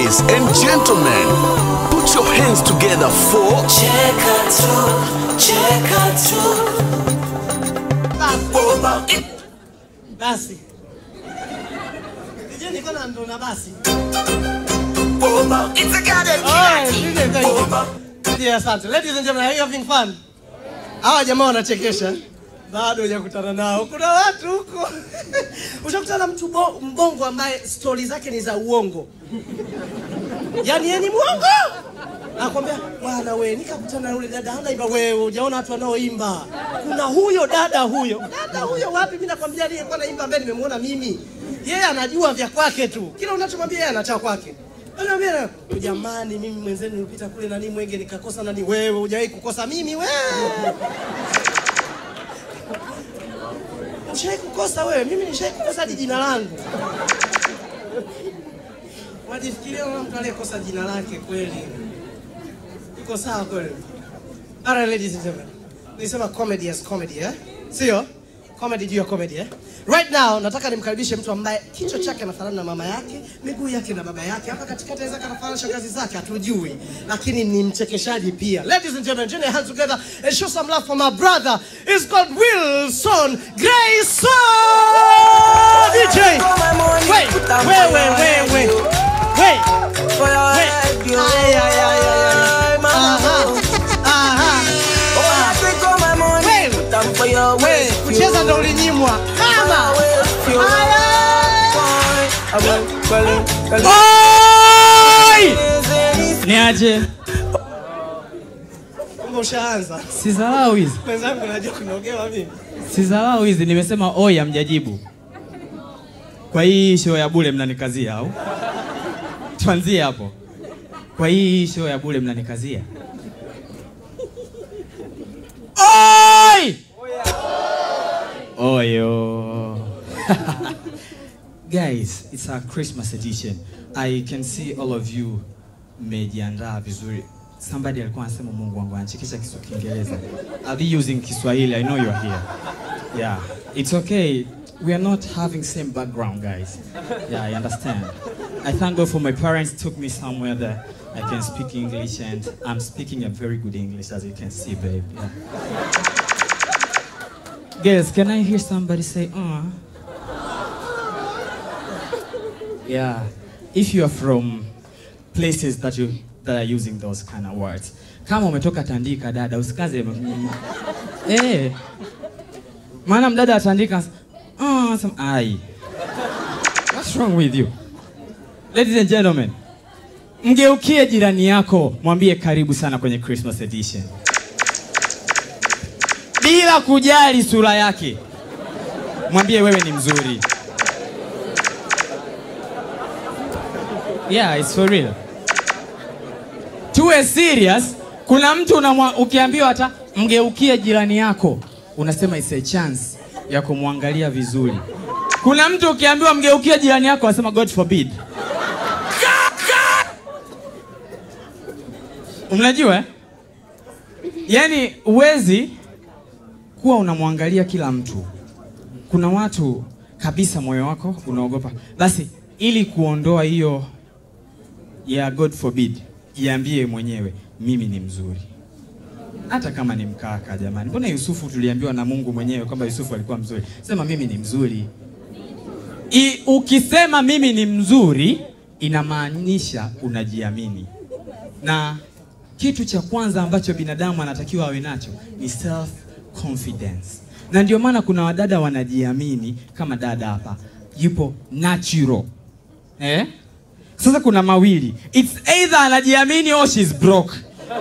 Ladies and gentlemen, put your hands together for Cheka tu, cheka tu. Basi. Je, niko na ndo na basi. It's a goddamn Oh, DJ, thank you. Yeah, asante. Ladies and gentlemen, are you having fun? Hawa jamaa wanachekesha. Bado hujakutana nao. Kuna watu huko. Ushakutana na mtu bo- mbongo ambaye stori zake ni za uongo. Yaani yeye ni mwongo. Nakwambia bwana we, nikakutana na yule dada anaimba wewe, hujaona watu wanaoimba. Kuna huyo dada huyo. Dada huyo wapi? Mimi nakwambia aliyekuwa anaimba ambaye nimemuona mimi. Yeye anajua vya kwake tu. Kila unachomwambia yeye anachao kwake. Anambia jamani, mimi mwenzenu nilipita kule nani mwenge nikakosa nani, wewe hujawahi kukosa mimi wewe. Ushawahi kukosa wewe? Mimi nishawahi kukosa hadi jina langu. Wajifikiria kama mtu aliyekosa jina lake kweli. Iko sawa kweli? Alright, ladies and gentlemen. Nisema comedy as comedy, eh? Sio? Comedy juu ya comedy, eh? Right now nataka nimkaribishe mtu ambaye kichwa chake anafanana na mama yake, miguu yake na baba yake, hapa katikati anaweza kanafanana na shangazi zake, hatujui, lakini ni mchekeshaji pia. Ladies and gentlemen, join your hands together and show some love for my brother. It's called Wilson Grayson. DJ. Wait, wait, wait, wait, wait. Wait. Wait. Ay, ay, ay, ay, ay. Aha. Aha. Wait. Wait. Kucheza ndo ulinyimwa. Kama. Niaje? Kumbe ushaanza. Sizalau hizi. Mwenzangu najua kunogewa mimi. Sizalau hizi nimesema oi hamjajibu. Kwa hii show ya bure mnanikazia au? Tuanzie hapo. Kwa hii show ya bure mnanikazia. Oi! Oyo. Guys, it's our Christmas edition. I can see all of you mmejiandaa vizuri. Somebody alikuwa anasema Mungu wangu anachekesha kisu Kiingereza. I'll be using Kiswahili. I know you're here. Yeah, it's okay. We are not having same background, guys. Yeah, I understand. I thank God for my parents took me somewhere that I can speak English and I'm speaking a very good English as you can see, babe. Yeah. Guys, can I hear somebody say, uh? Yeah. If you are from places that you that are using those kind of words. Kama umetoka Tandika dada, usikaze mm, eh. Maana mdada atandika uh, some ai. What's wrong with you? Ladies and gentlemen, mgeukie jirani yako, mwambie karibu sana kwenye Christmas edition. Bila kujali sura yake. Mwambie wewe ni mzuri. Yeah, it's for real. Tuwe serious. Kuna mtu unamwa, ukiambiwa hata mgeukie jirani yako, unasema it's a chance ya kumwangalia vizuri. Kuna mtu ukiambiwa mgeukie jirani yako, anasema God forbid. Mnajua eh? Yaani uwezi kuwa unamwangalia kila mtu. Kuna watu kabisa moyo wako unaogopa. Basi ili kuondoa hiyo ya God forbid, iambie mwenyewe mimi ni mzuri, hata kama ni mkaka. Jamani, mbona Yusufu tuliambiwa na Mungu mwenyewe kwamba Yusufu alikuwa mzuri? Sema mimi ni mzuri. I, ukisema mimi ni mzuri inamaanisha unajiamini, na kitu cha kwanza ambacho binadamu anatakiwa awe nacho ni self confidence, na ndio maana kuna wadada wanajiamini kama dada hapa yupo natural eh? Sasa kuna mawili, it's either anajiamini or she's broke.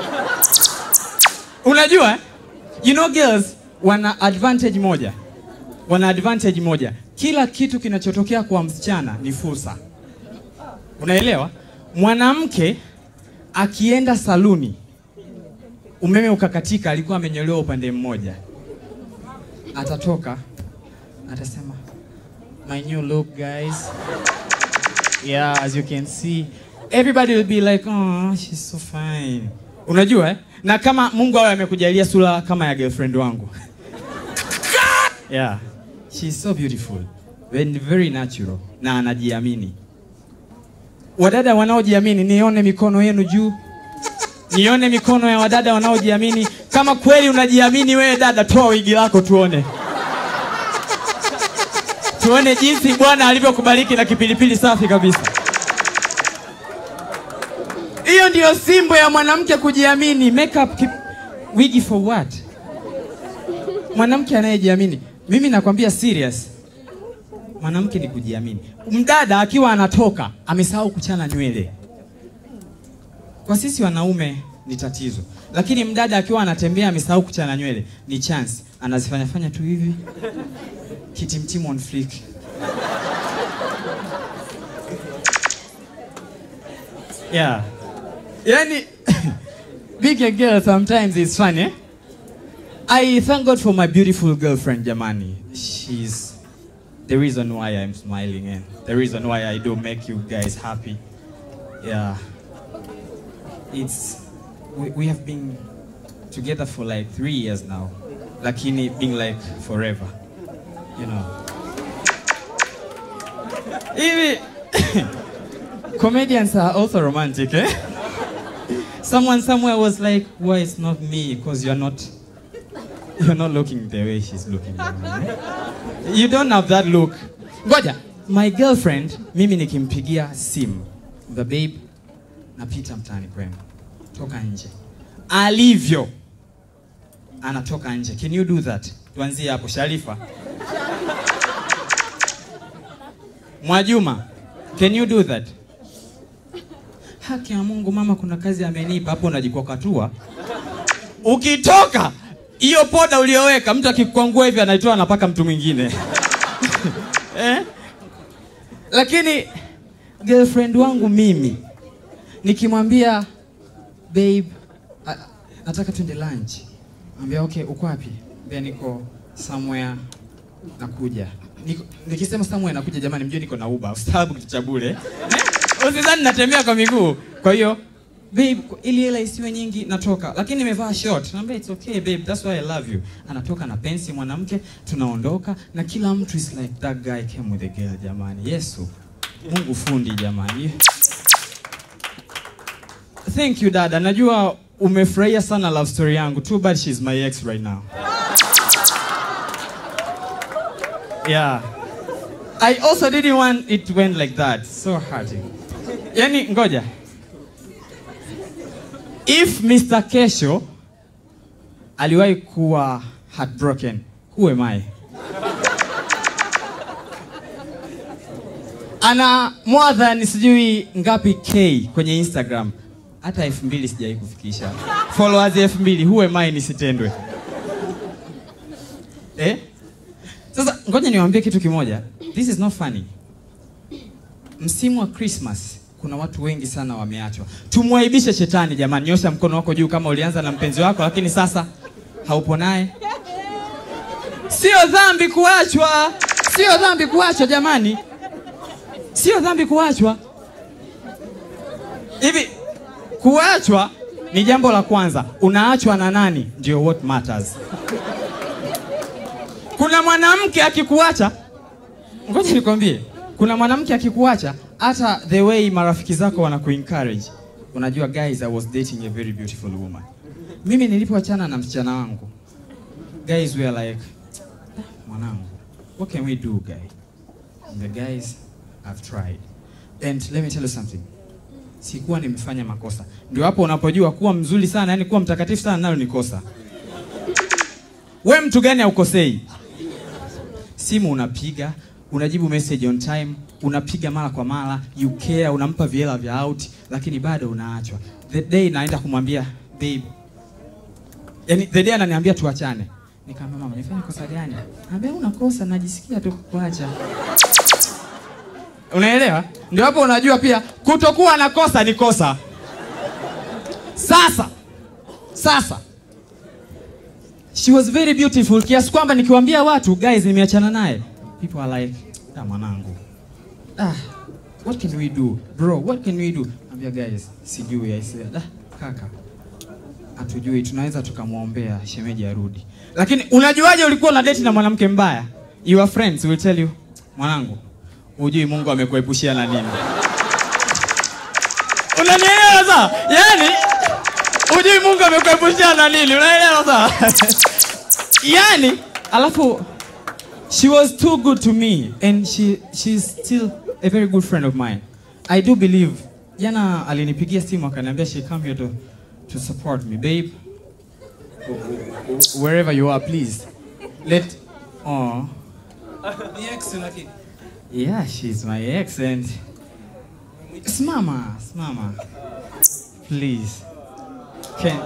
Unajua eh? you know girls wana advantage moja, wana advantage moja. Kila kitu kinachotokea kwa msichana ni fursa, unaelewa? Mwanamke akienda saluni, umeme ukakatika, alikuwa amenyolewa upande mmoja, atatoka atasema my new look guys yeah as you can see everybody will be like oh she's so fine unajua eh? na kama mungu awe amekujalia sura kama ya girlfriend wangu yeah she's so beautiful very, very natural na anajiamini wadada wanaojiamini nione mikono yenu juu nione mikono ya wadada wanaojiamini kama kweli unajiamini wewe dada toa wigi lako tuone tuone jinsi bwana alivyokubariki na kipilipili safi kabisa hiyo ndiyo simbo ya mwanamke kujiamini makeup kip... wigi for what mwanamke anayejiamini mimi nakwambia serious mwanamke ni kujiamini mdada akiwa anatoka amesahau kuchana nywele kwa sisi wanaume ni tatizo lakini mdada akiwa anatembea amesahau kuchana nywele ni chance anazifanyafanya tu hivi kitimtimu on flick yeah yani being a girl sometimes is fun eh? I thank God for my beautiful girlfriend Jamani. She's the reason why I'm smiling and the reason why I do make you guys happy. Yeah. It's we, we have been together for like three years now. Lakini being like forever. You know. Hivi comedians are also romantic, eh? Someone somewhere was like, why it's not me? Because you're not you're not looking the way she's looking. Jamani, eh? You don't have that look. Ngoja, my girlfriend mimi nikimpigia simu, the babe napita mtaani kwenu. Toka nje. Alivyo anatoka nje. Can you do that? Tuanzie hapo Sharifa. Mwajuma, can you do that? Haki ya Mungu mama, kuna kazi amenipa hapo, unajikokatua. Ukitoka hiyo poda ulioweka, mtu akikwangua hivi anaitoa anapaka mtu mwingine eh? Lakini girlfriend wangu mimi nikimwambia babe, a- nataka twende lunch, ambia okay, uko wapi? Ambia niko somewhere nakuja. Niko, nikisema somewhere nakuja, jamani, mjue niko na Uber, ustaarabu kitu cha bure eh? Usizani natembea kwa miguu. Kwa hiyo babe, ili hela isiwe nyingi, natoka lakini nimevaa short. Naambia it's okay babe, that's why I love you. Anatoka na pensi mwanamke, tunaondoka na kila mtu is like that guy came with a girl. Jamani, Yesu Mungu fundi jamani. Thank you dada, najua umefurahia sana love story yangu. Too bad she's my ex right now. Yeah. I also didn't want it went like that. So hurting. Yani ngoja. If Mr. Kesho aliwahi kuwa heartbroken, who am I? Ana more than sijui ngapi K kwenye Instagram. Hata elfu mbili sijawahi kufikisha. Followers elfu mbili, who am I nisitendwe? Eh? Sasa ngoja niwaambie kitu kimoja. This is not funny. Msimu wa Christmas kuna watu wengi sana wameachwa. Tumwaibishe shetani jamani, nyosha mkono wako juu kama ulianza na mpenzi wako lakini sasa haupo naye. Sio dhambi kuachwa, sio dhambi kuachwa jamani, sio dhambi kuachwa. Hivi kuachwa ni jambo la kwanza. Unaachwa na nani? Ndio what matters. Kuna mwanamke akikuacha, ngoja nikwambie, kuna mwanamke akikuacha, hata the way marafiki zako wanakuencourage, unajua guys, I was dating a very beautiful woman. Mimi nilipoachana na msichana wangu, guys were like, "Ah, mwanangu, what can we do guy? And the guys, I've tried. And let me tell you something. Sikuwa nimefanya makosa. Ndio hapo unapojua kuwa mzuri sana, yani kuwa mtakatifu sana nalo ni kosa. We mtu gani haukosei? Simu unapiga, unajibu message on time, unapiga mara kwa mara, you care, unampa viela vya out, lakini bado unaachwa. The day naenda kumwambia babe, yani the day ananiambia tuachane, nikamwambia mama, nifanye kosa gani? Anambia una kosa, najisikia tu kukuacha. Unaelewa? Ndio hapo unajua pia kutokuwa na kosa ni kosa. Sasa sasa she was very beautiful kiasi kwamba nikiwaambia watu guys nimeachana naye people are like ah mwanangu ah what can we do bro what can we do ambia guys sijui i said ah kaka hatujui tunaweza tukamwombea shemeji arudi lakini unajuaje ulikuwa na date na mwanamke mbaya your friends will tell you mwanangu hujui mungu amekuepushia na nini sawa yani ujui mungu amekuepushia na nini unaelewa sawa yani alafu she was too good to me and she she's still a very good friend of mine i do believe jana alinipigia simu akaniambia she come here to, to support me babe wherever you are please let oh Ni ex lakini. yeah she's my ex and simama simama please can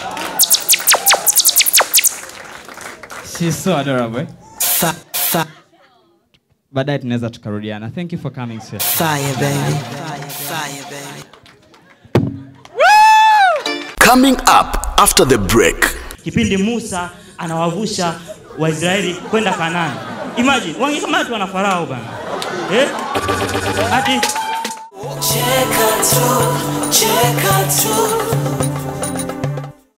she's so adorable Fi- fi- baadaye tunaweza tukarudiana thank you for coming sir. Fire, baby. Fire, fire, baby. Coming up after the break. kipindi Musa anawavusha Waisraeli kwenda Kanaani. Imagine wangekamatwa na Farao bana eh? Ati Cheka tu, cheka tu,